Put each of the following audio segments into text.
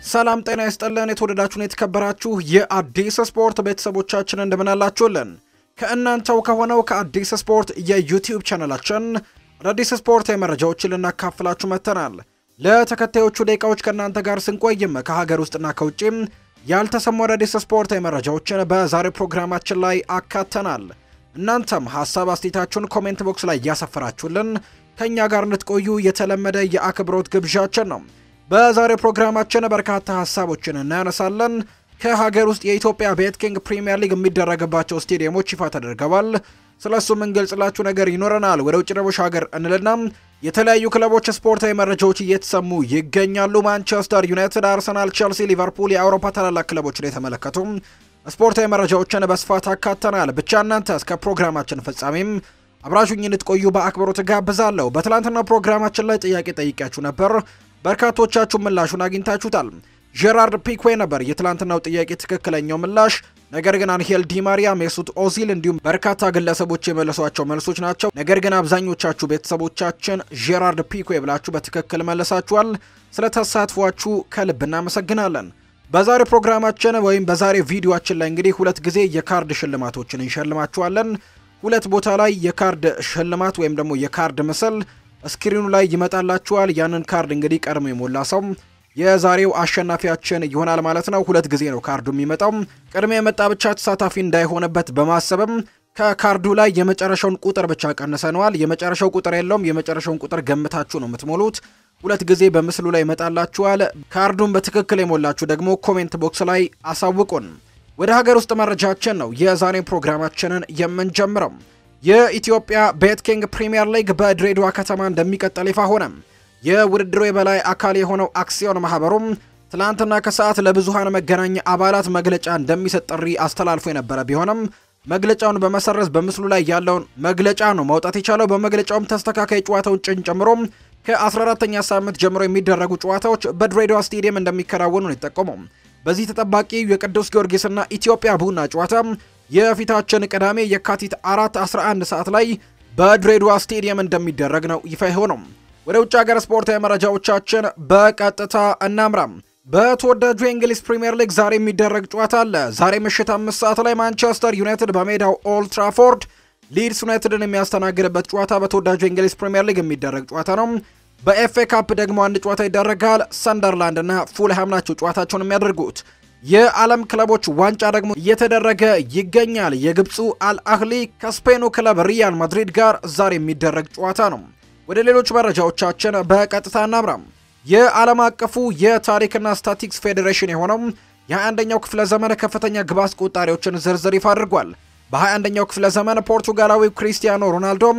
ሰላም ጤና ይስጥልን። የተወደዳችሁን የተከበራችሁ የአዲስ ስፖርት ቤተሰቦቻችን እንደምናላችሁልን ከእናንተው ከሆነው ከአዲስ ስፖርት የዩቲዩብ ቻናላችን አዳዲስ ስፖርታዊ መረጃዎችን ልናካፍላችሁ መጥተናል። ለተከታዮቹ ደቂቃዎች ከእናንተ ጋር ስንቆይም ከሀገር ውስጥና ከውጭም ያልተሰሙ አዳዲስ ስፖርታዊ መረጃዎችን በዛሬው ፕሮግራማችን ላይ አካተናል። እናንተም ሀሳብ አስተያየታችሁን ኮሜንት ቦክስ ላይ እያሰፈራችሁልን ከእኛ ጋር እንድትቆዩ የተለመደ የአክብሮት ግብዣችን ነው። በዛሬው ፕሮግራማችን በርካታ ሀሳቦችን እናያነሳለን። ከሀገር ውስጥ የኢትዮጵያ ቤት ኪንግ ፕሪሚየር ሊግ የሚደረግባቸው ስቴዲየሞች ይፋ ተደርገዋል። ስለ እሱ የምንገልጽላችሁ ነገር ይኖረናል። ወደ ውጭ ደግሞ ሀገር እንልና የተለያዩ ክለቦች ስፖርታዊ መረጃዎች እየተሰሙ ይገኛሉ። ማንቸስተር ዩናይትድ፣ አርሰናል፣ ቼልሲ፣ ሊቨርፑል የአውሮፓ ታላላቅ ክለቦችን የተመለከቱ ስፖርታዊ መረጃዎችን በስፋት አካተናል። ብቻ እናንተ እስከ ፕሮግራማችን ፍጻሜም አብራችሁኝ እንድትቆዩ በአክብሮት ጋብዛለሁ። በትላንትና ፕሮግራማችን ላይ ጥያቄ ጠይቂያችሁ ነበር። በርካቶቻችሁ ምላሹን አግኝታችሁታል። ጄራርድ ፒክዌ ነበር የትላንትናው ጥያቄ ትክክለኛው ምላሽ። ነገር ግን አንሄል ዲማሪያ፣ ሜሱት ኦዚል እንዲሁም በርካታ ግለሰቦች የመለሷቸው መልሶች ናቸው። ነገር ግን አብዛኞቻችሁ ቤተሰቦቻችን ጄራርድ ፒክዌ ብላችሁ በትክክል መለሳችኋል። ስለ ተሳትፏችሁ ከልብ እናመሰግናለን። በዛሬ ፕሮግራማችን ወይም በዛሬ ቪዲዮአችን ላይ እንግዲህ ሁለት ጊዜ የካርድ ሽልማቶችን እንሸልማችኋለን። ሁለት ቦታ ላይ የካርድ ሽልማት ወይም ደግሞ የካርድ ምስል ስክሪኑ ላይ ይመጣላችኋል። ያንን ካርድ እንግዲህ ቀድሞ የሞላ ሰው የዛሬው አሸናፊያችን ይሆናል ማለት ነው። ሁለት ጊዜ ነው ካርዱ የሚመጣው። ቅድሜ የመጣ ብቻ ተሳታፊ እንዳይሆንበት በማሰብም ከካርዱ ላይ የመጨረሻውን ቁጥር ብቻ ቀንሰነዋል። የመጨረሻው ቁጥር የለውም። የመጨረሻውን ቁጥር ገምታችሁ ነው የምትሞሉት። ሁለት ጊዜ በምስሉ ላይ ይመጣላችኋል። ካርዱን በትክክል የሞላችሁ ደግሞ ኮሜንት ቦክስ ላይ አሳውቁን። ወደ ሀገር ውስጥ መረጃችን ነው የዛሬ ፕሮግራማችንን የምንጀምረው። የኢትዮጵያ ቤት ኪንግ ፕሪሚየር ሊግ በድሬዳዋ ከተማ እንደሚቀጥል ይፋ ሆነ። የውድድሩ የበላይ አካል የሆነው አክሲዮን ማህበሩም ትላንትና ከሰዓት ለብዙሃን መገናኛ አባላት መግለጫ እንደሚሰጥ ጥሪ አስተላልፎ የነበረ ቢሆንም መግለጫውን በመሰረዝ በምስሉ ላይ ያለውን መግለጫ ነው ማውጣት የቻለው። በመግለጫውም ተስተካካይ ጨዋታውን ጭን ጨምሮ ከ14ተኛ ሳምንት ጀምሮ የሚደረጉ ጨዋታዎች በድሬዳዋ ስቴዲየም እንደሚከናወኑ ነው የጠቆመው። በዚህ ተጠባቂ የቅዱስ ጊዮርጊስና ኢትዮጵያ ቡና ጨዋታ የፊታችን ቅዳሜ የካቲት 4 11 ሰዓት ላይ በድሬዳዋ ስቴዲየም እንደሚደረግ ነው ይፋ የሆነው። ወደ ውጭ ሀገር ስፖርታዊ መረጃዎቻችን በቀጥታ እናምራም። በተወዳጁ የእንግሊዝ ፕሪምየር ሊግ ዛሬ የሚደረግ ጨዋታ አለ። ዛሬ ምሽት አምስት ሰዓት ላይ ማንቸስተር ዩናይትድ በሜዳው ኦልድ ትራፎርድ ሊድስ ዩናይትድን የሚያስተናግድበት ጨዋታ በተወዳጁ የእንግሊዝ ፕሪምየር ሊግ የሚደረግ ጨዋታ ነው። በኤፍኤ ካፕ ደግሞ አንድ ጨዋታ ይደረጋል። ሰንደርላንድ እና ፉልሃም ናቸው ጨዋታቸውን የሚያደርጉት። የዓለም ክለቦች ዋንጫ ደግሞ እየተደረገ ይገኛል። የግብፁ አልአህሊ ከስፔኑ ክለብ ሪያል ማድሪድ ጋር ዛሬ የሚደረግ ጨዋታ ነው። ወደ ሌሎች መረጃዎቻችን በቀጥታ እናምራም። የዓለም አቀፉ የታሪክና ስታቲክስ ፌዴሬሽን የሆነው የ21ኛው ክፍለ ዘመን ከፍተኛ ግብ አስቆጣሪዎችን ዝርዝር ይፋ አድርጓል። በ21ኛው ክፍለ ዘመን ፖርቱጋላዊው ክሪስቲያኖ ሮናልዶ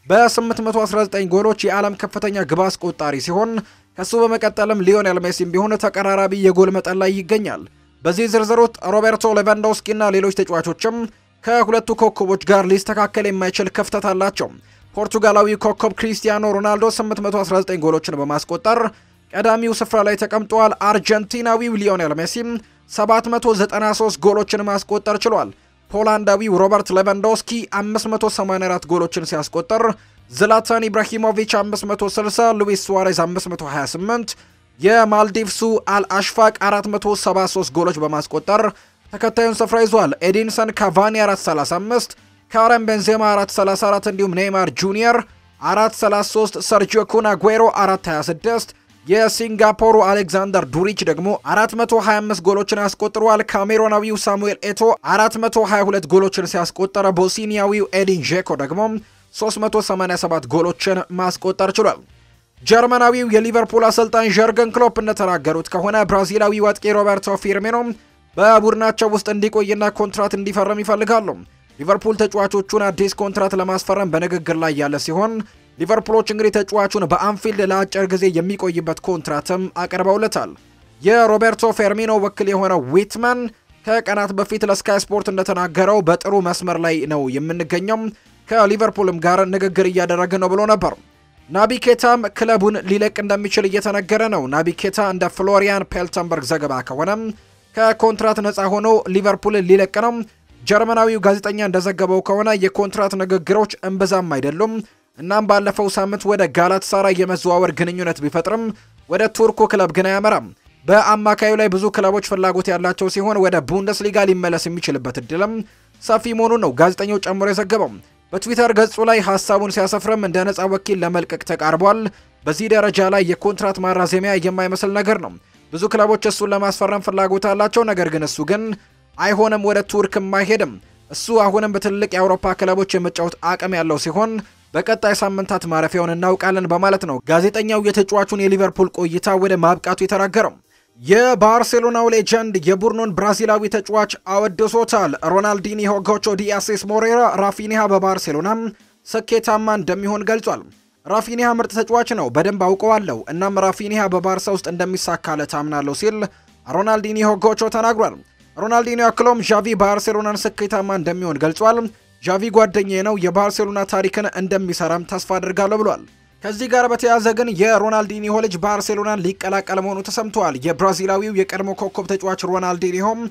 በ819 ጎሎች የዓለም ከፍተኛ ግብ አስቆጣሪ ሲሆን ከሱ በመቀጠልም ሊዮኔል ሜሲም ቢሆን ተቀራራቢ የጎል መጠን ላይ ይገኛል። በዚህ ዝርዝር ውስጥ ሮቤርቶ ሌቫንዶስኪ እና ሌሎች ተጫዋቾችም ከሁለቱ ኮከቦች ጋር ሊስተካከል የማይችል ክፍተት አላቸው። ፖርቱጋላዊ ኮከብ ክሪስቲያኖ ሮናልዶ 819 ጎሎችን በማስቆጠር ቀዳሚው ስፍራ ላይ ተቀምጧል። አርጀንቲናዊው ሊዮኔል ሜሲም 793 ጎሎችን ማስቆጠር ችሏል። ፖላንዳዊው ሮበርት ሌቫንዶስኪ 584 ጎሎችን ሲያስቆጠር ዝላታን ኢብራሂሞቪች 560፣ ሉዊስ ሱዋሬዝ 528፣ የማልዲቭሱ አልአሽፋቅ 473 ጎሎች በማስቆጠር ተከታዩን ስፍራ ይዟል። ኤዲንሰን ካቫኒ 435፣ ካረም ቤንዜማ 434 እንዲሁም ኔይማር ጁኒየር 433፣ ሰርጂዮ ኩን አጉዌሮ 426 የሲንጋፖሩ አሌክዛንደር ዱሪች ደግሞ 425 ጎሎችን ያስቆጥሯል። ካሜሮናዊው ሳሙኤል ኤቶ 422 ጎሎችን ሲያስቆጠረ ቦስኒያዊው ኤዲን ዤኮ ደግሞ 387 ጎሎችን ማስቆጠር ችሏል። ጀርመናዊው የሊቨርፑል አሰልጣኝ ዠርገን ክሎፕ እንደተናገሩት ከሆነ ብራዚላዊው አጥቂ ሮበርቶ ፊርሚኖ በቡድናቸው ውስጥ እንዲቆይና ኮንትራት እንዲፈርም ይፈልጋሉ። ሊቨርፑል ተጫዋቾቹን አዲስ ኮንትራት ለማስፈረም በንግግር ላይ ያለ ሲሆን ሊቨርፑሎች እንግዲህ ተጫዋቹን በአንፊልድ ለአጭር ጊዜ የሚቆይበት ኮንትራትም አቅርበውለታል። የሮቤርቶ ፌርሚኖ ወኪል የሆነው ዊትመን ከቀናት በፊት ለስካይ ስፖርት እንደተናገረው በጥሩ መስመር ላይ ነው የምንገኘው፣ ከሊቨርፑልም ጋር ንግግር እያደረገ ነው ብሎ ነበር። ናቢ ኬታም ክለቡን ሊለቅ እንደሚችል እየተነገረ ነው። ናቢ ኬታ እንደ ፍሎሪያን ፔልተንበርግ ዘገባ ከሆነ ከኮንትራት ነፃ ሆኖ ሊቨርፑልን ሊለቅ ነው። ጀርመናዊው ጋዜጠኛ እንደዘገበው ከሆነ የኮንትራት ንግግሮች እምብዛም አይደሉም። እናም ባለፈው ሳምንት ወደ ጋላት ሳራይ የመዘዋወር ግንኙነት ቢፈጥርም ወደ ቱርኩ ክለብ ግን አያመራም። በአማካዩ ላይ ብዙ ክለቦች ፍላጎት ያላቸው ሲሆን ወደ ቡንደስሊጋ ሊመለስ የሚችልበት እድልም ሰፊ መሆኑን ነው ጋዜጠኛው ጨምሮ የዘገበው። በትዊተር ገጹ ላይ ሀሳቡን ሲያሰፍርም እንደ ነፃ ወኪል ለመልቀቅ ተቃርቧል። በዚህ ደረጃ ላይ የኮንትራት ማራዘሚያ የማይመስል ነገር ነው። ብዙ ክለቦች እሱን ለማስፈረም ፍላጎት አላቸው። ነገር ግን እሱ ግን አይሆንም፣ ወደ ቱርክም አይሄድም። እሱ አሁንም በትልቅ የአውሮፓ ክለቦች የመጫወት አቅም ያለው ሲሆን በቀጣይ ሳምንታት ማረፊያውን እናውቃለን በማለት ነው ጋዜጠኛው የተጫዋቹን የሊቨርፑል ቆይታ ወደ ማብቃቱ የተናገረው። የባርሴሎናው ሌጀንድ የቡድኑን ብራዚላዊ ተጫዋች አወድሶታል። ሮናልዲኒሆ፣ ጎቾ ዲ አሴስ ሞሬራ፣ ራፊኒሃ በባርሴሎና ስኬታማ እንደሚሆን ገልጿል። ራፊኒሃ ምርጥ ተጫዋች ነው፣ በደንብ አውቀዋለሁ። እናም ራፊኒሃ በባርሳ ውስጥ እንደሚሳካለት አምናለሁ ሲል ሮናልዲኒሆ ጎቾ ተናግሯል። ሮናልዲኒሆ አክሎም ዣቪ ባርሴሎናን ስኬታማ እንደሚሆን ገልጿል። ዣቪ ጓደኛዬ ነው፣ የባርሴሎና ታሪክን እንደሚሰራም ተስፋ አድርጋለሁ ብሏል። ከዚህ ጋር በተያያዘ ግን የሮናልዲኒሆ ልጅ ባርሴሎናን ሊቀላቀል መሆኑ ተሰምተዋል። የብራዚላዊው የቀድሞ ኮከብ ተጫዋች ሮናልዲኒሆም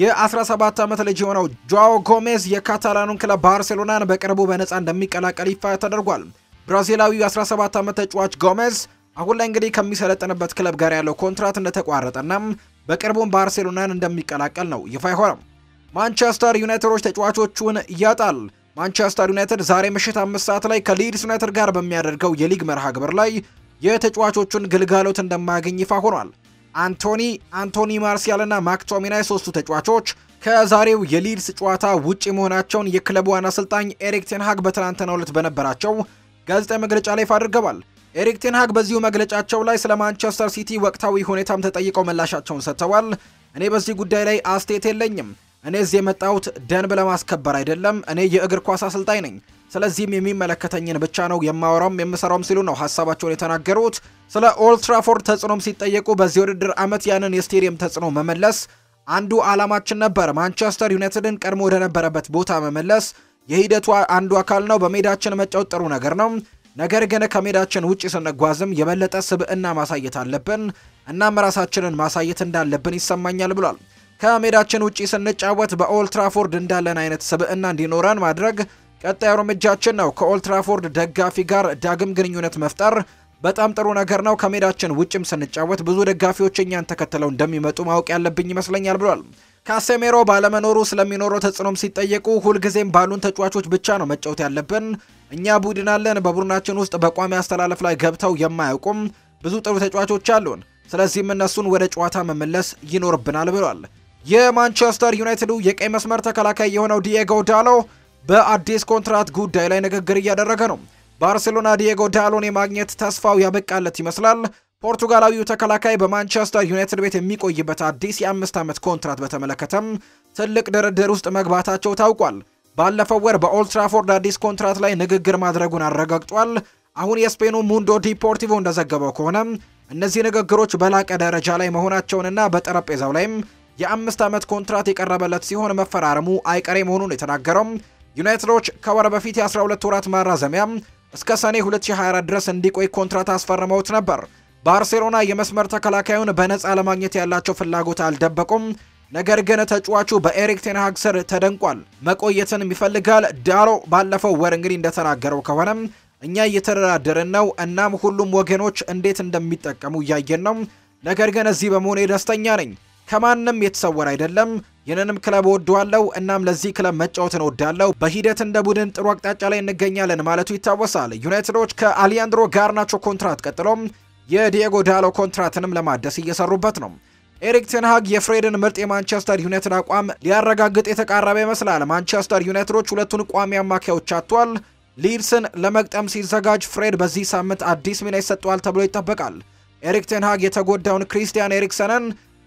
የ17 ዓመት ልጅ የሆነው ጆአዎ ጎሜዝ የካታላኑን ክለብ ባርሴሎናን በቅርቡ በነፃ እንደሚቀላቀል ይፋ ተደርጓል። ብራዚላዊው 17 ዓመት ተጫዋች ጎሜዝ አሁን ላይ እንግዲህ ከሚሰለጥንበት ክለብ ጋር ያለው ኮንትራት እንደተቋረጠና በቅርቡም ባርሴሎናን እንደሚቀላቀል ነው ይፋ የሆነው። ማንቸስተር ዩናይትዶች ተጫዋቾቹን ያጣል። ማንቸስተር ዩናይትድ ዛሬ ምሽት አምስት ሰዓት ላይ ከሊድስ ዩናይትድ ጋር በሚያደርገው የሊግ መርሃ ግብር ላይ የተጫዋቾቹን ግልጋሎት እንደማያገኝ ይፋ ሆኗል። አንቶኒ አንቶኒ ማርሲያል እና ማክቶሚናይ ሶስቱ ተጫዋቾች ከዛሬው የሊድስ ጨዋታ ውጪ መሆናቸውን የክለቡ ዋና አሰልጣኝ ኤሪክ ቴንሃግ በትናንትናው ዕለት በነበራቸው ጋዜጣዊ መግለጫ ላይ ይፋ አድርገዋል። ኤሪክ ቴንሃግ በዚሁ መግለጫቸው ላይ ስለ ማንቸስተር ሲቲ ወቅታዊ ሁኔታም ተጠይቀው ምላሻቸውን ሰጥተዋል። እኔ በዚህ ጉዳይ ላይ አስተያየት የለኝም እኔ እዚህ የመጣሁት ደንብ ለማስከበር አይደለም። እኔ የእግር ኳስ አሰልጣኝ ነኝ። ስለዚህም የሚመለከተኝን ብቻ ነው የማወራውም የምሰራውም ሲሉ ነው ሀሳባቸውን የተናገሩት። ስለ ኦልድ ትራፎርድ ተጽዕኖም ሲጠየቁ በዚህ ውድድር ዓመት ያንን የስቴዲየም ተጽዕኖ መመለስ አንዱ ዓላማችን ነበር። ማንቸስተር ዩናይትድን ቀድሞ ወደነበረበት ቦታ መመለስ የሂደቱ አንዱ አካል ነው። በሜዳችን መጫወት ጥሩ ነገር ነው። ነገር ግን ከሜዳችን ውጭ ስንጓዝም የበለጠ ስብዕና ማሳየት አለብን። እናም ራሳችንን ማሳየት እንዳለብን ይሰማኛል ብሏል። ከሜዳችን ውጪ ስንጫወት በኦልትራፎርድ እንዳለን አይነት ስብዕና እንዲኖረን ማድረግ ቀጣዩ እርምጃችን ነው። ከኦልትራፎርድ ደጋፊ ጋር ዳግም ግንኙነት መፍጠር በጣም ጥሩ ነገር ነው። ከሜዳችን ውጭም ስንጫወት ብዙ ደጋፊዎች እኛን ተከትለው እንደሚመጡ ማወቅ ያለብኝ ይመስለኛል ብሏል። ካሴሜሮ ባለመኖሩ ስለሚኖረው ተጽዕኖም ሲጠየቁ ሁልጊዜም ባሉን ተጫዋቾች ብቻ ነው መጫወት ያለብን። እኛ ቡድን አለን። በቡድናችን ውስጥ በቋሚ አስተላለፍ ላይ ገብተው የማያውቁም ብዙ ጥሩ ተጫዋቾች አሉን። ስለዚህም እነሱን ወደ ጨዋታ መመለስ ይኖርብናል ብሏል። የማንቸስተር ዩናይትዱ የቀይ መስመር ተከላካይ የሆነው ዲየጎ ዳሎ በአዲስ ኮንትራት ጉዳይ ላይ ንግግር እያደረገ ነው። ባርሴሎና ዲየጎ ዳሎን የማግኘት ተስፋው ያበቃለት ይመስላል። ፖርቱጋላዊው ተከላካይ በማንቸስተር ዩናይትድ ቤት የሚቆይበት አዲስ የአምስት ዓመት ኮንትራት በተመለከተም ትልቅ ድርድር ውስጥ መግባታቸው ታውቋል። ባለፈው ወር በኦልትራፎርድ አዲስ ኮንትራት ላይ ንግግር ማድረጉን አረጋግጧል። አሁን የስፔኑ ሙንዶ ዲፖርቲቮ እንደዘገበው ከሆነ እነዚህ ንግግሮች በላቀ ደረጃ ላይ መሆናቸውንና በጠረጴዛው ላይም የአምስት ዓመት ኮንትራት የቀረበለት ሲሆን መፈራረሙ አይቀሬ መሆኑን የተናገረው ዩናይትዶች ከወር በፊት የ12 ወራት ማራዘሚያ እስከ ሰኔ 2024 ድረስ እንዲቆይ ኮንትራት አስፈርመውት ነበር። ባርሴሎና የመስመር ተከላካዩን በነፃ ለማግኘት ያላቸው ፍላጎት አልደበቁም። ነገር ግን ተጫዋቹ በኤሪክ ቴንሃግ ስር ተደንቋል፣ መቆየትን ይፈልጋል። ዳሎ ባለፈው ወር እንግዲህ እንደተናገረው ከሆነ እኛ እየተደራደርን ነው፣ እናም ሁሉም ወገኖች እንዴት እንደሚጠቀሙ እያየን ነው። ነገር ግን እዚህ በመሆኔ ደስተኛ ነኝ ከማንም የተሰወረ አይደለም። ይህንንም ክለብ እወደዋለሁ። እናም ለዚህ ክለብ መጫወትን እወዳለሁ። በሂደት እንደ ቡድን ጥሩ አቅጣጫ ላይ እንገኛለን ማለቱ ይታወሳል። ዩናይትዶች ከአሊያንድሮ ጋርናቾ ኮንትራት ቀጥሎም የዲየጎ ዳሎ ኮንትራትንም ለማደስ እየሰሩበት ነው። ኤሪክ ቴንሃግ የፍሬድን ምርጥ የማንቸስተር ዩናይትድ አቋም ሊያረጋግጥ የተቃረበ ይመስላል። ማንቸስተር ዩናይትዶች ሁለቱን ቋሚ አማካዮች አጥቷል። ሊድስን ለመግጠም ሲዘጋጅ ፍሬድ በዚህ ሳምንት አዲስ ሚና ይሰጠዋል ተብሎ ይጠበቃል። ኤሪክ ቴንሃግ የተጎዳውን ክሪስቲያን ኤሪክሰንን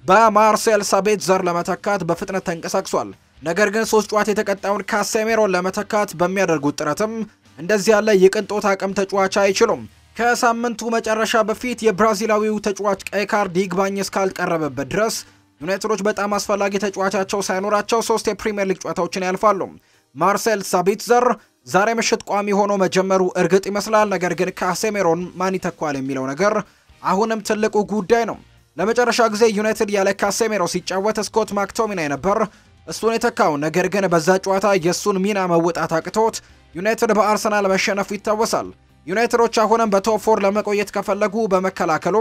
በማርሴል ሳቤትዘር ለመተካት በፍጥነት ተንቀሳቅሷል። ነገር ግን ሶስት ጨዋታ የተቀጣውን ካሴሜሮን ለመተካት በሚያደርጉት ጥረትም እንደዚህ ያለ የቅንጦት አቅም ተጫዋች አይችሉም። ከሳምንቱ መጨረሻ በፊት የብራዚላዊው ተጫዋች ቀይ ካርድ ይግባኝ እስካልቀረበበት ድረስ ዩናይትዶች በጣም አስፈላጊ ተጫዋቻቸው ሳይኖራቸው ሶስት የፕሪምየር ሊግ ጨዋታዎችን ያልፋሉ። ማርሴል ሳቢትዘር ዛሬ ምሽት ቋሚ ሆኖ መጀመሩ እርግጥ ይመስላል። ነገር ግን ካሴሜሮን ማን ይተኳል የሚለው ነገር አሁንም ትልቁ ጉዳይ ነው። ለመጨረሻ ጊዜ ዩናይትድ ያለ ካሴሜሮ ሲጫወት ስኮት ማክቶሚናይ ነበር እሱን የተካው። ነገር ግን በዛ ጨዋታ የእሱን ሚና መወጣት አቅቶት ዩናይትድ በአርሰናል መሸነፉ ይታወሳል። ዩናይትዶች አሁንም በቶፕ ፎር ለመቆየት ከፈለጉ በመከላከሉም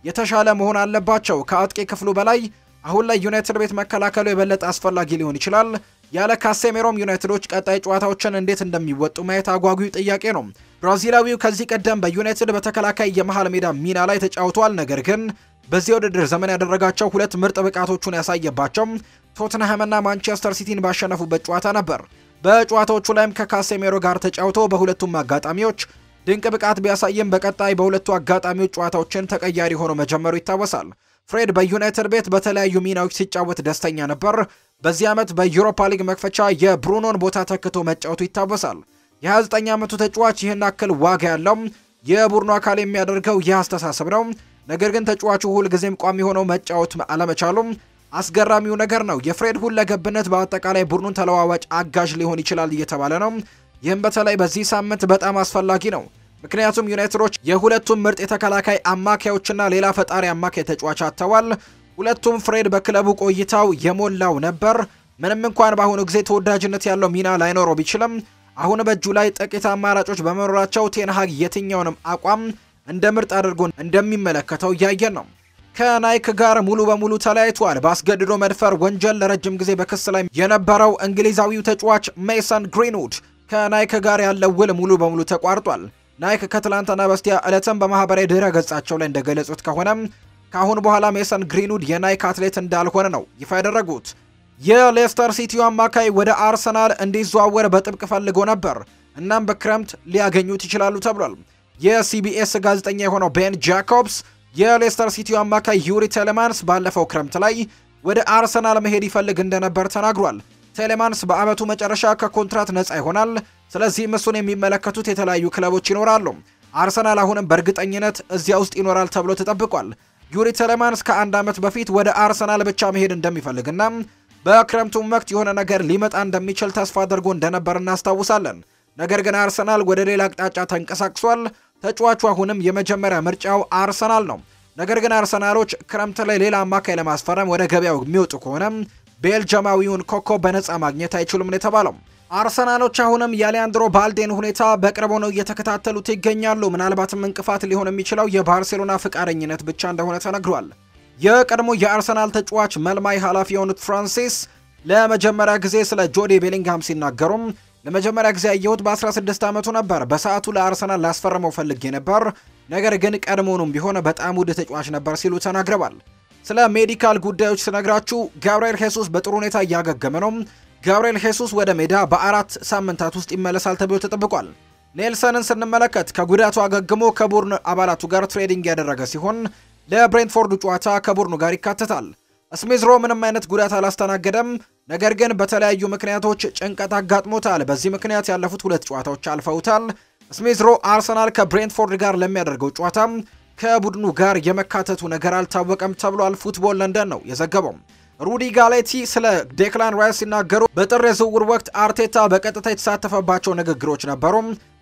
የተሻለ መሆን አለባቸው። ከአጥቂ ክፍሉ በላይ አሁን ላይ ዩናይትድ ቤት መከላከሉ የበለጠ አስፈላጊ ሊሆን ይችላል። ያለ ካሴሜሮም ዩናይትዶች ቀጣይ ጨዋታዎችን እንዴት እንደሚወጡ ማየት አጓጊው ጥያቄ ነው። ብራዚላዊው ከዚህ ቀደም በዩናይትድ በተከላካይ የመሃል ሜዳ ሚና ላይ ተጫውቷል። ነገር ግን በዚህ ውድድር ዘመን ያደረጋቸው ሁለት ምርጥ ብቃቶቹን ያሳየባቸው ቶትንሃምና ማንቸስተር ሲቲን ባሸነፉበት ጨዋታ ነበር። በጨዋታዎቹ ላይም ከካሴሜሮ ጋር ተጫውቶ በሁለቱም አጋጣሚዎች ድንቅ ብቃት ቢያሳይም በቀጣይ በሁለቱ አጋጣሚዎች ጨዋታዎችን ተቀያሪ ሆኖ መጀመሩ ይታወሳል። ፍሬድ በዩናይትድ ቤት በተለያዩ ሚናዎች ሲጫወት ደስተኛ ነበር። በዚህ ዓመት በዩሮፓ ሊግ መክፈቻ የብሩኖን ቦታ ተክቶ መጫወቱ ይታወሳል። የ29 ዓመቱ ተጫዋች ይህን አክል ዋጋ ያለው የቡድኑ አካል የሚያደርገው ይህ አስተሳሰብ ነው። ነገር ግን ተጫዋቹ ሁልጊዜም ቋሚ ሆነው መጫወት አለመቻሉም አስገራሚው ነገር ነው። የፍሬድ ሁለገብነት በአጠቃላይ ቡድኑን ተለዋዋጭ አጋዥ ሊሆን ይችላል እየተባለ ነው። ይህም በተለይ በዚህ ሳምንት በጣም አስፈላጊ ነው። ምክንያቱም ዩናይትዶች የሁለቱም ምርጥ የተከላካይ አማካዮችና ሌላ ፈጣሪ አማካይ ተጫዋች አጥተዋል። ሁለቱም ፍሬድ በክለቡ ቆይታው የሞላው ነበር። ምንም እንኳን በአሁኑ ጊዜ ተወዳጅነት ያለው ሚና ላይኖረው ቢችልም አሁን በእጁ ላይ ጥቂት አማራጮች በመኖራቸው ቴንሃግ የትኛውንም አቋም እንደ ምርጥ አድርጎ እንደሚመለከተው እያየን ነው። ከናይክ ጋር ሙሉ በሙሉ ተለያይቷል። በአስገድዶ መድፈር ወንጀል ለረጅም ጊዜ በክስ ላይ የነበረው እንግሊዛዊው ተጫዋች ሜሰን ግሪንውድ ከናይክ ጋር ያለው ውል ሙሉ በሙሉ ተቋርጧል። ናይክ ከትላንትና በስቲያ ዕለትም በማህበራዊ ድረ ገጻቸው ላይ እንደገለጹት ከሆነ ከአሁን በኋላ ሜሰን ግሪንውድ የናይክ አትሌት እንዳልሆነ ነው ይፋ ያደረጉት። የሌስተር ሲቲው አማካይ ወደ አርሰናል እንዲዘዋወር በጥብቅ ፈልጎ ነበር። እናም በክረምት ሊያገኙት ይችላሉ ተብሏል። የሲቢኤስ ጋዜጠኛ የሆነው ቤን ጃኮብስ የሌስተር ሲቲው አማካይ ዩሪ ቴሌማንስ ባለፈው ክረምት ላይ ወደ አርሰናል መሄድ ይፈልግ እንደነበር ተናግሯል። ቴሌማንስ በአመቱ መጨረሻ ከኮንትራት ነፃ ይሆናል። ስለዚህም እሱን የሚመለከቱት የተለያዩ ክለቦች ይኖራሉ። አርሰናል አሁንም በእርግጠኝነት እዚያ ውስጥ ይኖራል ተብሎ ተጠብቋል። ዩሪ ቴሌማንስ ከአንድ ዓመት በፊት ወደ አርሰናል ብቻ መሄድ እንደሚፈልግና በክረምቱም ወቅት የሆነ ነገር ሊመጣ እንደሚችል ተስፋ አድርጎ እንደነበር እናስታውሳለን። ነገር ግን አርሰናል ወደ ሌላ አቅጣጫ ተንቀሳቅሷል። ተጫዋቹ አሁንም የመጀመሪያ ምርጫው አርሰናል ነው። ነገር ግን አርሰናሎች ክረምት ላይ ሌላ አማካይ ለማስፈረም ወደ ገበያው የሚወጡ ከሆነ ቤልጅማዊውን ኮከብ በነፃ ማግኘት አይችሉም ነው የተባለው። አርሰናሎች አሁንም የሊያንድሮ ባልዴን ሁኔታ በቅርብ ነው እየተከታተሉት ይገኛሉ። ምናልባትም እንቅፋት ሊሆን የሚችለው የባርሴሎና ፍቃደኝነት ብቻ እንደሆነ ተነግሯል። የቀድሞ የአርሰናል ተጫዋች መልማይ ኃላፊ የሆኑት ፍራንሲስ ለመጀመሪያ ጊዜ ስለ ጆዲ ቤሊንግሃም ሲናገሩም ለመጀመሪያ ጊዜ ያየሁት በ16 ዓመቱ ነበር። በሰዓቱ ለአርሰናል ላስፈረመው ፈልጌ ነበር፣ ነገር ግን ቀድሞውኑም ቢሆን በጣም ውድ ተጫዋች ነበር ሲሉ ተናግረዋል። ስለ ሜዲካል ጉዳዮች ስነግራችሁ ጋብርኤል ሄሱስ በጥሩ ሁኔታ እያገገመ ነው። ጋብርኤል ሄሱስ ወደ ሜዳ በአራት ሳምንታት ውስጥ ይመለሳል ተብሎ ተጠብቋል። ኔልሰንን ስንመለከት ከጉዳቱ አገግሞ ከቡድን አባላቱ ጋር ትሬዲንግ ያደረገ ሲሆን ለብሬንትፎርዱ ጨዋታ ከቡድኑ ጋር ይካተታል። ስሚዝሮ ምንም አይነት ጉዳት አላስተናገደም፣ ነገር ግን በተለያዩ ምክንያቶች ጭንቀት አጋጥሞታል። በዚህ ምክንያት ያለፉት ሁለት ጨዋታዎች አልፈውታል። ስሚዝሮ አርሰናል ከብሬንትፎርድ ጋር ለሚያደርገው ጨዋታ ከቡድኑ ጋር የመካተቱ ነገር አልታወቀም ተብሏል። ፉትቦል ለንደን ነው የዘገበው። ሩዲ ጋሌቲ ስለ ዴክላን ራይስ ሲናገሩ በጥር የዝውውር ወቅት አርቴታ በቀጥታ የተሳተፈባቸው ንግግሮች ነበሩ።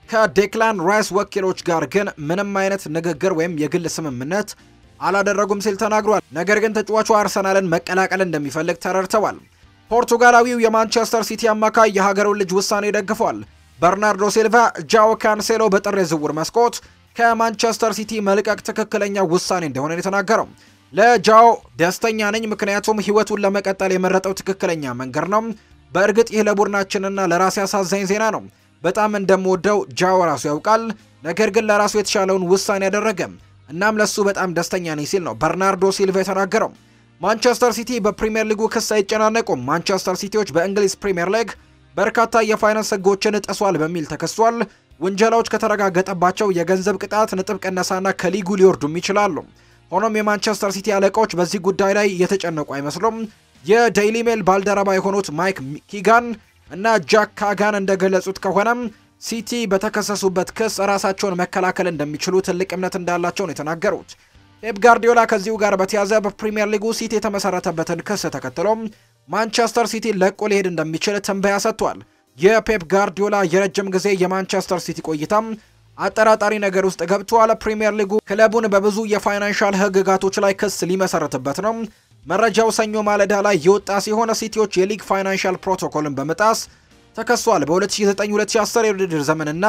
ከዴክላን ራይስ ወኪሎች ጋር ግን ምንም አይነት ንግግር ወይም የግል ስምምነት አላደረጉም ሲል ተናግሯል። ነገር ግን ተጫዋቹ አርሰናልን መቀላቀል እንደሚፈልግ ተረድተዋል። ፖርቱጋላዊው የማንቸስተር ሲቲ አማካይ የሀገሩን ልጅ ውሳኔ ደግፏል። በርናርዶ ሲልቫ ጃኦ ካንሴሎ በጥር የዝውውር መስኮት ከማንቸስተር ሲቲ መልቀቅ ትክክለኛ ውሳኔ እንደሆነ የተናገረው ለጃኦ ደስተኛ ነኝ፣ ምክንያቱም ህይወቱን ለመቀጠል የመረጠው ትክክለኛ መንገድ ነው። በእርግጥ ይህ ለቡድናችንና ለራሴ አሳዛኝ ዜና ነው። በጣም እንደምወደው ጃኦ ራሱ ያውቃል። ነገር ግን ለራሱ የተሻለውን ውሳኔ ያደረገ እናም ለሱ በጣም ደስተኛ ነኝ ሲል ነው በርናርዶ ሲልቫ የተናገረው። ማንቸስተር ሲቲ በፕሪምየር ሊጉ ክስ አይጨናነቁም። ማንቸስተር ሲቲዎች በእንግሊዝ ፕሪምየር ሊግ በርካታ የፋይናንስ ህጎችን ጥሷል በሚል ተከሷል። ውንጀላዎች ከተረጋገጠባቸው የገንዘብ ቅጣት፣ ነጥብ ቅነሳና ከሊጉ ሊወርዱም ይችላሉ። ሆኖም የማንቸስተር ሲቲ አለቃዎች በዚህ ጉዳይ ላይ የተጨነቁ አይመስሉም። የዴይሊ ሜል ባልደረባ የሆኑት ማይክ ኪጋን እና ጃክ ካጋን እንደገለጹት ከሆነም ሲቲ በተከሰሱበት ክስ ራሳቸውን መከላከል እንደሚችሉ ትልቅ እምነት እንዳላቸው ነው የተናገሩት። ፔፕ ጋርዲዮላ ከዚሁ ጋር በተያዘ በፕሪምየር ሊጉ ሲቲ የተመሰረተበትን ክስ ተከትሎ ማንቸስተር ሲቲ ለቆ ሊሄድ እንደሚችል ትንበያ ሰጥቷል። የፔፕ ጋርዲዮላ የረጅም ጊዜ የማንቸስተር ሲቲ ቆይታም አጠራጣሪ ነገር ውስጥ ገብቷል። ፕሪምየር ሊጉ ክለቡን በብዙ የፋይናንሻል ህግጋቶች ላይ ክስ ሊመሰረትበት ነው። መረጃው ሰኞ ማለዳ ላይ የወጣ ሲሆን ሲቲዎች የሊግ ፋይናንሻል ፕሮቶኮልን በመጣስ ተከሷል። በ2009-2010 የውድድር ዘመንና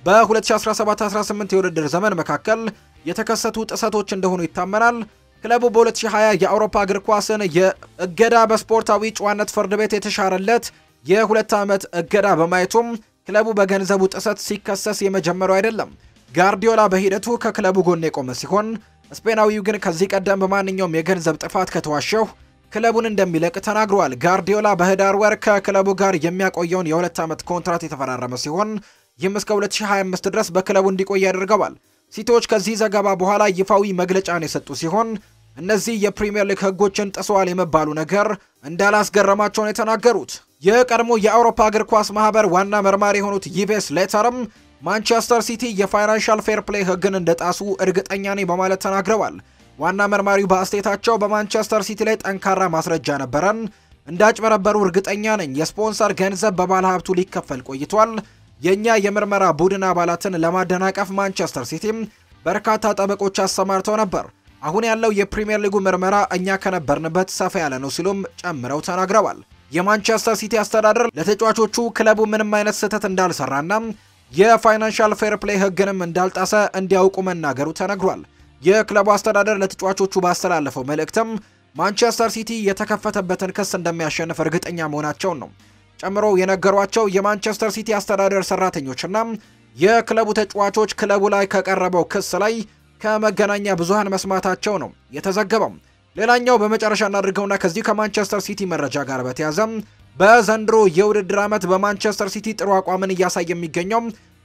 በ2017-18 የውድድር ዘመን መካከል የተከሰቱ ጥሰቶች እንደሆኑ ይታመናል። ክለቡ በ2020 የአውሮፓ እግር ኳስን የእገዳ በስፖርታዊ ጨዋነት ፍርድ ቤት የተሻረለት የሁለት ዓመት እገዳ በማየቱም ክለቡ በገንዘቡ ጥሰት ሲከሰስ የመጀመሪያው አይደለም። ጋርዲዮላ በሂደቱ ከክለቡ ጎን የቆመ ሲሆን ስፔናዊው ግን ከዚህ ቀደም በማንኛውም የገንዘብ ጥፋት ከተዋሸው ክለቡን እንደሚለቅ ተናግሯል። ጋርዲዮላ በህዳር ወር ከክለቡ ጋር የሚያቆየውን የሁለት ዓመት ኮንትራት የተፈራረመ ሲሆን ይህም እስከ 2025 ድረስ በክለቡ እንዲቆይ ያደርገዋል። ሲቲዎች ከዚህ ዘገባ በኋላ ይፋዊ መግለጫን የሰጡ ሲሆን እነዚህ የፕሪምየር ሊግ ህጎችን ጥሰዋል የመባሉ ነገር እንዳላስገረማቸው ነው የተናገሩት። የቀድሞ የአውሮፓ እግር ኳስ ማህበር ዋና መርማሪ የሆኑት ይቬስ ሌተርም ማንቸስተር ሲቲ የፋይናንሻል ፌር ፕሌይ ህግን እንደጣሱ እርግጠኛ ነኝ በማለት ተናግረዋል። ዋና መርማሪው በአስቴታቸው በማንቸስተር ሲቲ ላይ ጠንካራ ማስረጃ ነበረን፣ እንዳጭበረበሩ እርግጠኛ ነኝ። የስፖንሰር ገንዘብ በባለ ሀብቱ ሊከፈል ቆይቷል። የእኛ የምርመራ ቡድን አባላትን ለማደናቀፍ ማንቸስተር ሲቲም በርካታ ጠበቆች አሰማርተው ነበር። አሁን ያለው የፕሪምየር ሊጉ ምርመራ እኛ ከነበርንበት ሰፋ ያለ ነው ሲሉም ጨምረው ተናግረዋል። የማንቸስተር ሲቲ አስተዳደር ለተጫዋቾቹ ክለቡ ምንም አይነት ስህተት እንዳልሰራና የፋይናንሻል ፌር ፕሌይ ህግንም እንዳልጣሰ እንዲያውቁ መናገሩ ተነግሯል። የክለቡ አስተዳደር ለተጫዋቾቹ ባስተላለፈው መልእክትም ማንቸስተር ሲቲ የተከፈተበትን ክስ እንደሚያሸንፍ እርግጠኛ መሆናቸውን ነው ጨምሮ የነገሯቸው። የማንቸስተር ሲቲ አስተዳደር ሰራተኞችና የክለቡ ተጫዋቾች ክለቡ ላይ ከቀረበው ክስ ላይ ከመገናኛ ብዙሃን መስማታቸው ነው የተዘገበው። ሌላኛው በመጨረሻ እናድርገውና ከዚህ ከማንቸስተር ሲቲ መረጃ ጋር በተያዘ በዘንድሮ የውድድር ዓመት በማንቸስተር ሲቲ ጥሩ አቋምን እያሳየ የሚገኘው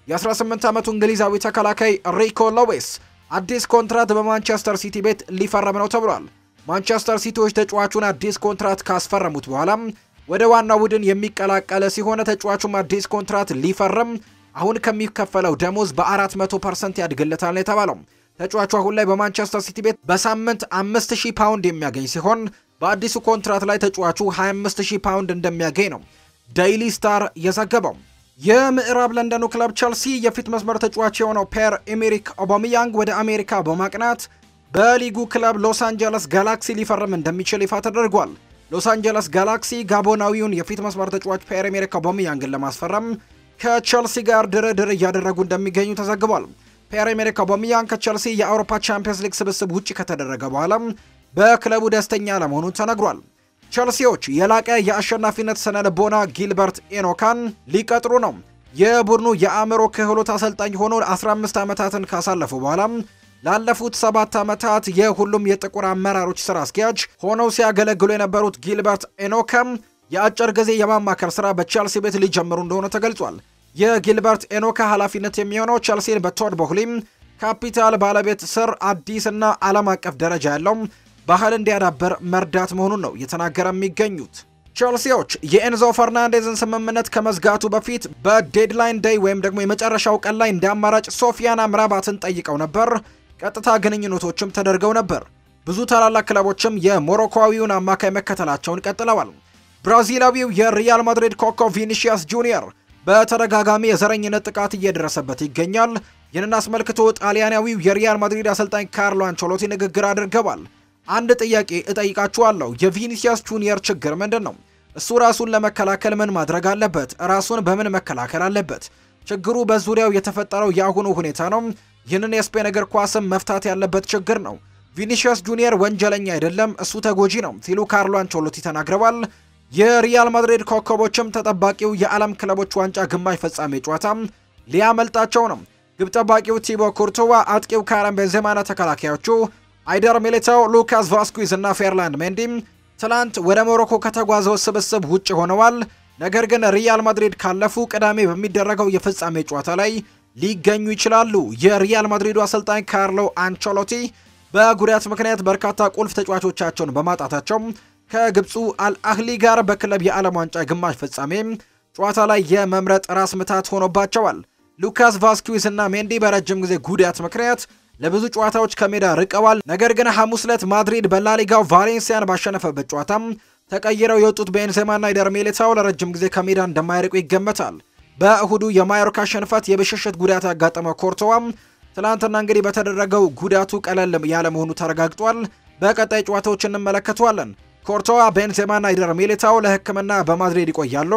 የ18 ዓመቱ እንግሊዛዊ ተከላካይ ሪኮ ሎዌስ አዲስ ኮንትራት በማንቸስተር ሲቲ ቤት ሊፈረም ነው ተብሏል። ማንቸስተር ሲቲዎች ተጫዋቹን አዲስ ኮንትራት ካስፈረሙት በኋላ ወደ ዋናው ቡድን የሚቀላቀለ ሲሆን ተጫዋቹም አዲስ ኮንትራት ሊፈርም አሁን ከሚከፈለው ደሞዝ በ400 ፐርሰንት ያድግለታል ነው የተባለው። ተጫዋቹ አሁን ላይ በማንቸስተር ሲቲ ቤት በሳምንት 5000 ፓውንድ የሚያገኝ ሲሆን በአዲሱ ኮንትራት ላይ ተጫዋቹ 25000 ፓውንድ እንደሚያገኝ ነው ዴይሊ ስታር የዘገበው። የምዕራብ ለንደኑ ክለብ ቸልሲ የፊት መስመር ተጫዋች የሆነው ፔር ኤሜሪክ ኦባሚያንግ ወደ አሜሪካ በማቅናት በሊጉ ክለብ ሎስ አንጀለስ ጋላክሲ ሊፈርም እንደሚችል ይፋ ተደርጓል። ሎስ አንጀለስ ጋላክሲ ጋቦናዊውን የፊት መስመር ተጫዋች ፔር ኤሜሪክ ኦባሚያንግን ለማስፈረም ከቸልሲ ጋር ድርድር እያደረጉ እንደሚገኙ ተዘግቧል። ፒየር ኤሜሪክ ኦባሚያንግ ከቸልሲ የአውሮፓ ቻምፒየንስ ሊግ ስብስብ ውጭ ከተደረገ በኋላ በክለቡ ደስተኛ ለመሆኑ ተነግሯል። ቸልሲዎች የላቀ የአሸናፊነት ስነ ልቦና ጊልበርት ኤኖካን ሊቀጥሩ ነው። የቡድኑ የአእምሮ ክህሎት አሰልጣኝ ሆኖ 15 ዓመታትን ካሳለፉ በኋላ ላለፉት ሰባት ዓመታት የሁሉም የጥቁር አመራሮች ስራ አስኪያጅ ሆነው ሲያገለግሉ የነበሩት ጊልበርት ኤኖካም የአጭር ጊዜ የማማከር ስራ በቸልሲ ቤት ሊጀምሩ እንደሆነ ተገልጿል። የጊልበርት ኤኖካ ኃላፊነት የሚሆነው ቸልሲን በቶድ ቦህሊም ካፒታል ባለቤት ስር አዲስና ዓለም አቀፍ ደረጃ ያለው ባህል እንዲያዳበር መርዳት መሆኑን ነው እየተናገረ የሚገኙት። ቸልሲዎች የኤንዞ ፈርናንዴዝን ስምምነት ከመዝጋቱ በፊት በዴድላይን ዴይ ወይም ደግሞ የመጨረሻው ቀን ላይ እንደ አማራጭ ሶፊያን አምራባትን ጠይቀው ነበር። ቀጥታ ግንኙነቶችም ተደርገው ነበር። ብዙ ታላላቅ ክለቦችም የሞሮኮዊውን አማካይ መከተላቸውን ቀጥለዋል። ብራዚላዊው የሪያል ማድሪድ ኮከብ ቪኒሺያስ ጁኒየር በተደጋጋሚ የዘረኝነት ጥቃት እየደረሰበት ይገኛል። ይህንን አስመልክቶ ጣሊያናዊው የሪያል ማድሪድ አሰልጣኝ ካርሎ አንቸሎቲ ንግግር አድርገዋል። አንድ ጥያቄ እጠይቃችኋለሁ። የቪኒሲያስ ጁኒየር ችግር ምንድን ነው? እሱ ራሱን ለመከላከል ምን ማድረግ አለበት? ራሱን በምን መከላከል አለበት? ችግሩ በዙሪያው የተፈጠረው የአሁኑ ሁኔታ ነው። ይህንን የስፔን እግር ኳስም መፍታት ያለበት ችግር ነው። ቪኒሲያስ ጁኒየር ወንጀለኛ አይደለም፣ እሱ ተጎጂ ነው ሲሉ ካርሎ አንቸሎቲ ተናግረዋል። የሪያል ማድሪድ ኮከቦችም ተጠባቂው የዓለም ክለቦች ዋንጫ ግማሽ ፍጻሜ ጨዋታ ሊያመልጣቸው ነው። ግብ ጠባቂው ቲቦ ኩርቱዋ፣ አጥቂው ካረም ቤንዜማና ተከላካዮቹ አይደር ሚሊታው፣ ሉካስ ቫስኩዝ እና ፌርላንድ ሜንዲም ትላንት ወደ ሞሮኮ ከተጓዘው ስብስብ ውጭ ሆነዋል። ነገር ግን ሪያል ማድሪድ ካለፉ ቅዳሜ በሚደረገው የፍጻሜ ጨዋታ ላይ ሊገኙ ይችላሉ። የሪያል ማድሪዱ አሰልጣኝ ካርሎ አንቸሎቲ በጉዳት ምክንያት በርካታ ቁልፍ ተጫዋቾቻቸውን በማጣታቸው ከግብፁ አልአህሊ ጋር በክለብ የዓለም ዋንጫ ግማሽ ፍጻሜ ጨዋታ ላይ የመምረጥ ራስ ምታት ሆኖባቸዋል። ሉካስ ቫስኩዊዝ እና ሜንዲ በረጅም ጊዜ ጉዳት ምክንያት ለብዙ ጨዋታዎች ከሜዳ ርቀዋል። ነገር ግን ሐሙስ ዕለት ማድሪድ በላሊጋው ቫሌንሲያን ባሸነፈበት ጨዋታ ተቀይረው የወጡት ቤንዜማና አይደር ሚሊታው ለረጅም ጊዜ ከሜዳ እንደማይርቁ ይገመታል። በእሁዱ የማዮርካ ሽንፈት የብሽሽት ጉዳት ያጋጠመው ኮርቶዋም ትናንትና እንግዲህ በተደረገው ጉዳቱ ቀለል ያለ መሆኑ ተረጋግጧል። በቀጣይ ጨዋታዎች እንመለከተዋለን። ኮርቶዋ፣ ቤንዜማና አይደር ሚሊታው ለሕክምና በማድሪድ ይቆያሉ።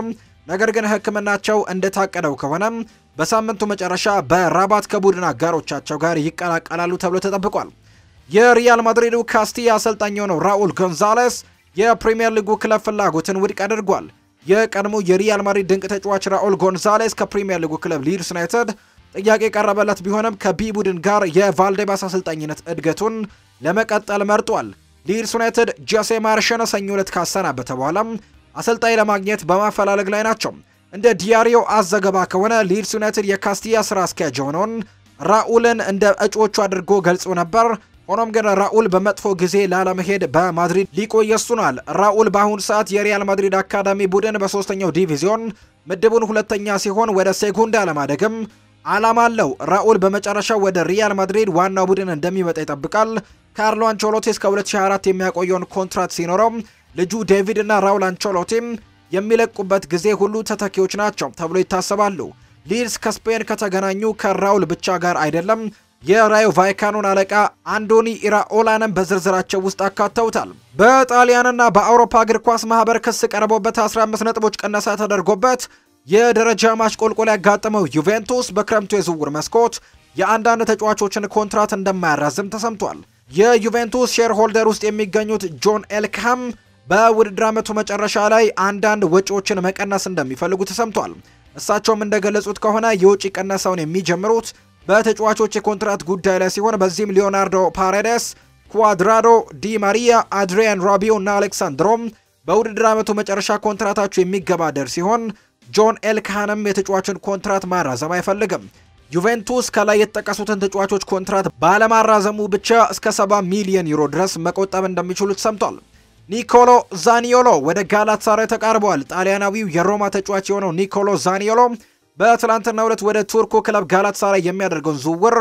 ነገር ግን ሕክምናቸው እንደታቀደው ከሆነም በሳምንቱ መጨረሻ በራባት ከቡድን አጋሮቻቸው ጋር ይቀላቀላሉ ተብሎ ተጠብቋል። የሪያል ማድሪዱ ካስቲያ አሰልጣኝ የሆነው ራኡል ጎንዛሌስ የፕሪምየር ሊጉ ክለብ ፍላጎትን ውድቅ አድርጓል። የቀድሞ የሪያል ማድሪድ ድንቅ ተጫዋች ራኡል ጎንዛሌስ ከፕሪምየር ሊጉ ክለብ ሊድስ ዩናይትድ ጥያቄ የቀረበለት ቢሆንም ከቢ ቡድን ጋር የቫልዴባስ አሰልጣኝነት እድገቱን ለመቀጠል መርጧል። ሊድስ ዩናይትድ ጆሴ ማርሽን ሰኞ ዕለት ካሰናበተ በኋላም አሰልጣኝ ለማግኘት በማፈላለግ ላይ ናቸው። እንደ ዲያሪዮ አዘገባ ከሆነ ሊድስ ዩናይትድ የካስቲያ ስራ አስኪያጅ የሆነውን ራኡልን እንደ እጩዎቹ አድርጎ ገልጾ ነበር። ሆኖም ግን ራኡል በመጥፎ ጊዜ ላለመሄድ በማድሪድ ሊቆይ ወስኗል። ራኡል በአሁኑ ሰዓት የሪያል ማድሪድ አካዳሚ ቡድን በሶስተኛው ዲቪዚዮን ምድቡን ሁለተኛ ሲሆን ወደ ሴጉንዳ ለማደግም ዓላማ አለው። ራኡል በመጨረሻው ወደ ሪያል ማድሪድ ዋናው ቡድን እንደሚመጣ ይጠብቃል። ካርሎ አንቸሎቲ እስከ 2024 የሚያቆየውን ኮንትራት ሲኖረው ልጁ ዴቪድ እና ራውል አንቸሎቲም የሚለቁበት ጊዜ ሁሉ ተተኪዎች ናቸው ተብሎ ይታሰባሉ። ሊድስ ከስፔን ከተገናኙ ከራውል ብቻ ጋር አይደለም የራዮ ቫይካኖን አለቃ አንዶኒ ኢራኦላንም በዝርዝራቸው ውስጥ አካተውታል። በጣሊያንና በአውሮፓ እግር ኳስ ማህበር ክስ ቀርቦበት 15 ነጥቦች ቅነሳ ተደርጎበት የደረጃ ማሽቆልቆል ያጋጠመው ዩቬንቱስ በክረምቱ የዝውውር መስኮት የአንዳንድ ተጫዋቾችን ኮንትራት እንደማያራዝም ተሰምቷል። የዩቬንቱስ ሼር ሆልደር ውስጥ የሚገኙት ጆን ኤልክሃም በውድድር ዓመቱ መጨረሻ ላይ አንዳንድ ወጪዎችን መቀነስ እንደሚፈልጉ ተሰምቷል። እሳቸውም እንደገለጹት ከሆነ የውጪ ቀነሳውን የሚጀምሩት በተጫዋቾች የኮንትራት ጉዳይ ላይ ሲሆን በዚህም ሊዮናርዶ ፓሬዴስ፣ ኳድራዶ፣ ዲ ማሪያ፣ አድሪያን ራቢዮ እና አሌክሳንድሮም በውድድር ዓመቱ መጨረሻ ኮንትራታቸው የሚገባደር ሲሆን ጆን ኤልካንም የተጫዋችን ኮንትራት ማራዘም አይፈልግም። ዩቬንቱስ ከላይ የተጠቀሱትን ተጫዋቾች ኮንትራት ባለማራዘሙ ብቻ እስከ 70 ሚሊዮን ዩሮ ድረስ መቆጠብ እንደሚችሉ ተሰምቷል። ኒኮሎ ዛኒዮሎ ወደ ጋላት ሳራይ ተቃርበዋል። ጣሊያናዊው የሮማ ተጫዋች የሆነው ኒኮሎ ዛኒዮሎ በትላንትናው ዕለት ወደ ቱርኩ ክለብ ጋላት ሳራይ የሚያደርገውን ዝውውር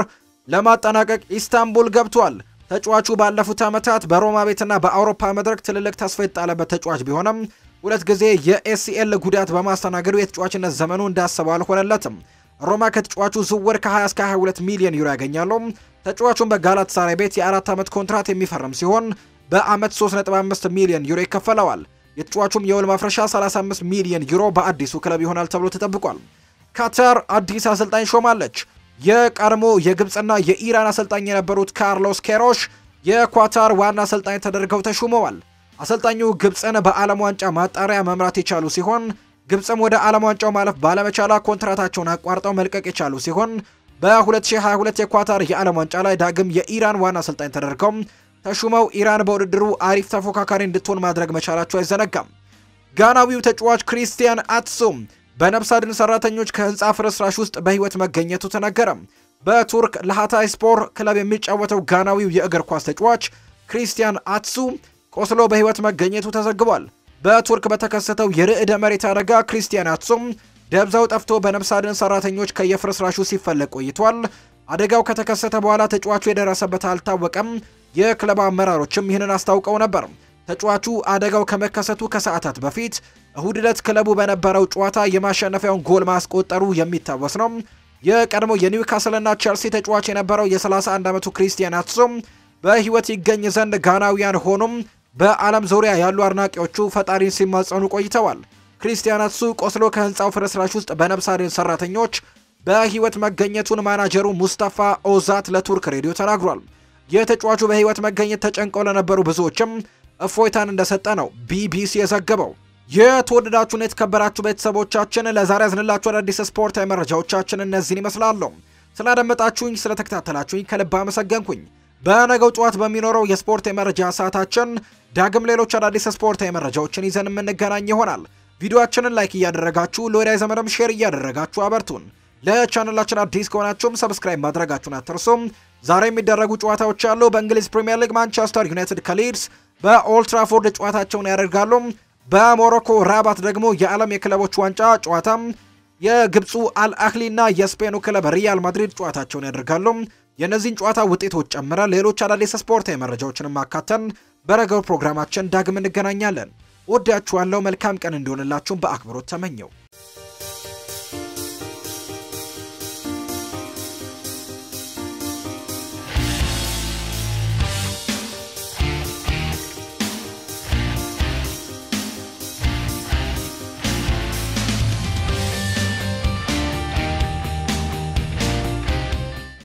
ለማጠናቀቅ ኢስታንቡል ገብቷል። ተጫዋቹ ባለፉት ዓመታት በሮማ ቤትና በአውሮፓ መድረክ ትልልቅ ተስፋ የተጣለበት ተጫዋች ቢሆንም ሁለት ጊዜ የኤሲኤል ጉዳት በማስተናገዱ የተጫዋችነት ዘመኑ እንዳሰበው አልሆነለትም። ሮማ ከተጫዋቹ ዝውውር ከ20 እስከ 22 ሚሊዮን ዩሮ ያገኛሉ። ተጫዋቹን በጋላት ሳራይ ቤት የአራት ዓመት ኮንትራት የሚፈርም ሲሆን በአመት 3.5 ሚሊዮን ዩሮ ይከፈለዋል። የተጫዋቹም የውል ማፍረሻ 35 ሚሊዮን ዩሮ በአዲሱ ክለብ ይሆናል ተብሎ ተጠብቋል። ካታር አዲስ አሰልጣኝ ሾማለች። የቀድሞ የግብፅና የኢራን አሰልጣኝ የነበሩት ካርሎስ ኬሮሽ የኳታር ዋና አሰልጣኝ ተደርገው ተሹመዋል። አሰልጣኙ ግብፅን በዓለም ዋንጫ ማጣሪያ መምራት የቻሉ ሲሆን ግብፅም ወደ ዓለም ዋንጫው ማለፍ ባለመቻላ ኮንትራታቸውን አቋርጠው መልቀቅ የቻሉ ሲሆን በ2022 የኳታር የዓለም ዋንጫ ላይ ዳግም የኢራን ዋና አሰልጣኝ ተደርገው ተሹመው ኢራን በውድድሩ አሪፍ ተፎካካሪ እንድትሆን ማድረግ መቻላቸው አይዘነጋም። ጋናዊው ተጫዋች ክሪስቲያን አትሱም በነፍስ አድን ሰራተኞች ከህንፃ ፍርስራሽ ውስጥ በህይወት መገኘቱ ተነገረ። በቱርክ ለሃታይ ስፖር ክለብ የሚጫወተው ጋናዊው የእግር ኳስ ተጫዋች ክሪስቲያን አትሱ ቆስሎ በህይወት መገኘቱ ተዘግቧል። በቱርክ በተከሰተው የርዕደ መሬት አደጋ ክሪስቲያን አትሱም ደብዛው ጠፍቶ በነፍስ አድን ሰራተኞች ከየፍርስራሹ ሲፈለግ ቆይቷል። አደጋው ከተከሰተ በኋላ ተጫዋቹ የደረሰበት አልታወቀም። የክለብ አመራሮችም ይህንን አስታውቀው ነበር። ተጫዋቹ አደጋው ከመከሰቱ ከሰዓታት በፊት እሁድ ዕለት ክለቡ በነበረው ጨዋታ የማሸነፊያውን ጎል ማስቆጠሩ የሚታወስ ነው። የቀድሞ የኒውካስልና ቸልሲ ተጫዋች የነበረው የ31 ዓመቱ ክሪስቲያን አትሱም በህይወት ይገኝ ዘንድ ጋናውያን ሆኑም በዓለም ዙሪያ ያሉ አድናቂዎቹ ፈጣሪን ሲማጸኑ ቆይተዋል። ክሪስቲያን አትሱ ቆስሎ ከህንፃው ፍርስራሽ ውስጥ በነፍስ አድን ሰራተኞች በህይወት መገኘቱን ማናጀሩ ሙስጠፋ ኦዛት ለቱርክ ሬዲዮ ተናግሯል። የተጫዋቹ በህይወት መገኘት ተጨንቀው ለነበሩ ብዙዎችም እፎይታን እንደሰጠ ነው ቢቢሲ የዘገበው። የተወደዳችሁን የተከበራችሁ ቤተሰቦቻችን ለዛሬ ያዝንላችሁ አዳዲስ ስፖርታዊ መረጃዎቻችን እነዚህን ይመስላሉ። ስላደመጣችሁኝ፣ ስለተከታተላችሁኝ ከልብ አመሰገንኩኝ። በነገው ጠዋት በሚኖረው የስፖርት የመረጃ ሰዓታችን ዳግም ሌሎች አዳዲስ ስፖርታዊ መረጃዎችን ይዘን የምንገናኝ ይሆናል። ቪዲዮአችንን ላይክ እያደረጋችሁ ለወዳጅ ዘመድም ሼር እያደረጋችሁ አበርቱን። ለቻናላችን አዲስ ከሆናችሁም ሰብስክራይብ ማድረጋችሁን አትርሱም። ዛሬ የሚደረጉ ጨዋታዎች አሉ። በእንግሊዝ ፕሪምየር ሊግ ማንቸስተር ዩናይትድ ከሊድስ በኦልትራፎርድ ጨዋታቸውን ያደርጋሉ። በሞሮኮ ራባት ደግሞ የዓለም የክለቦች ዋንጫ ጨዋታም የግብፁ አልአህሊ እና የስፔኑ ክለብ ሪያል ማድሪድ ጨዋታቸውን ያደርጋሉ። የእነዚህን ጨዋታ ውጤቶች ጨምረን ሌሎች አዳዲስ ስፖርታዊ መረጃዎችን ማካተን በረገው ፕሮግራማችን ዳግም እንገናኛለን። ወዳችኋለሁ። መልካም ቀን እንዲሆንላችሁም በአክብሮት ተመኘው።